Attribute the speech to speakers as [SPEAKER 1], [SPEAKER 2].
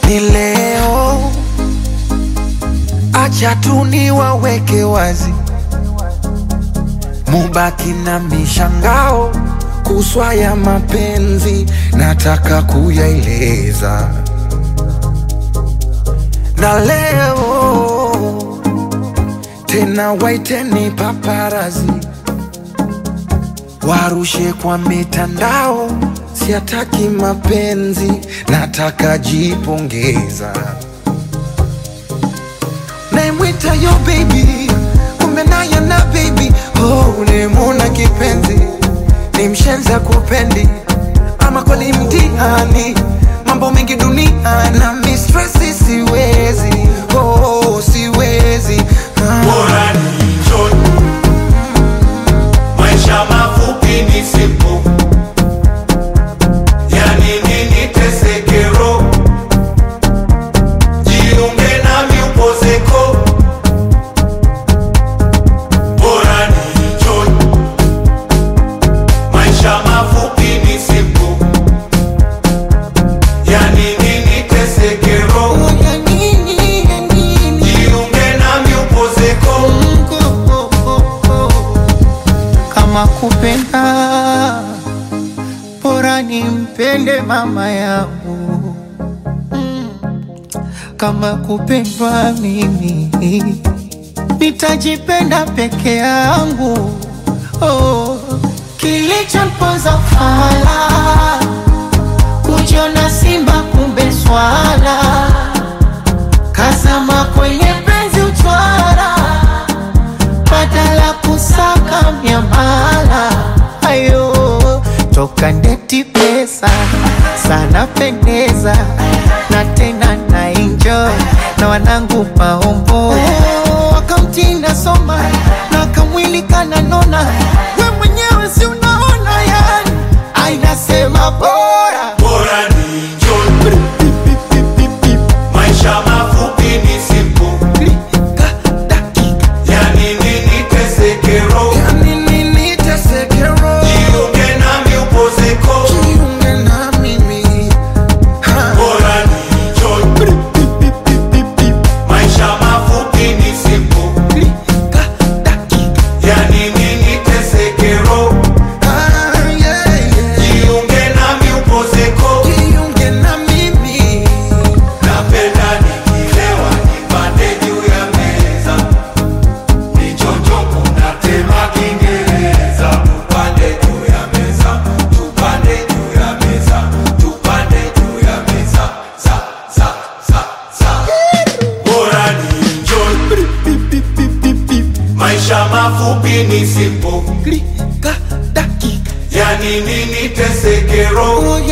[SPEAKER 1] ni leo, acha tu niwaweke wazi, mubaki na mishangao kuswa ya mapenzi, nataka kuyaeleza na leo tena, waiteni paparazi warushe kwa mitandao, siataki mapenzi, nataka jipongeza. Naimwita yo baby, kumbe naye na baby, oh, ulimuna kipenzi, ni mshenza kupendi, ama kweli mtihani, mambo mengi dunia na mistresi, siwezi oh, siwezi ah.
[SPEAKER 2] Bora ni enjoy. Maisha mafupi ni sipo, yani nini teseke roho, jiunge nami upozeko. Bora ni enjoy. Maisha mafupi ni sipo, yani nini teseke roho,
[SPEAKER 1] Ya nini, ya nini?
[SPEAKER 2] jiunge nami upozeko.
[SPEAKER 3] kama kupenda bora nimpende mama yangu Mm. kama kupendwa mimi nitajipenda peke yangu oh. kilichomponza fala kujiona simba kumbe swala kazama kwenye penzi uchwara badala kusaka miamala ayo toka ndeti pesa sana pendeza na tena na enjoy na wanangu maombo wakamtinda soma na kamwili kananona we mwenyewe si unaona yani ainasema bora
[SPEAKER 2] Bora ni enjoy. Maisha mafupi ni sipo,
[SPEAKER 1] Klika, dakika,
[SPEAKER 2] yani nini teseke roho,
[SPEAKER 1] ya nini niteseke roho?
[SPEAKER 2] jiunge nami upozeko.
[SPEAKER 1] Jiunge na mimi ha.
[SPEAKER 2] Bora ni enjoy. Maisha mafupi ni sipo,
[SPEAKER 1] Klika, dakika,
[SPEAKER 2] yani nini teseke roho,
[SPEAKER 1] ah, yeah, yeah.
[SPEAKER 2] jiunge nami upozeko.
[SPEAKER 1] Jiunge na mimi
[SPEAKER 2] Napenda nikilewa nipande juu ya meza, nichonjoko natema Kiingereza. Tupande juu ya meza, tupande juu ya meza, tupande juu ya meza, za za za za. Bora ni enjoy, maisha mafupi ni sipo,
[SPEAKER 1] Klika, dakika,
[SPEAKER 2] yani nini teseke roho,
[SPEAKER 1] oh,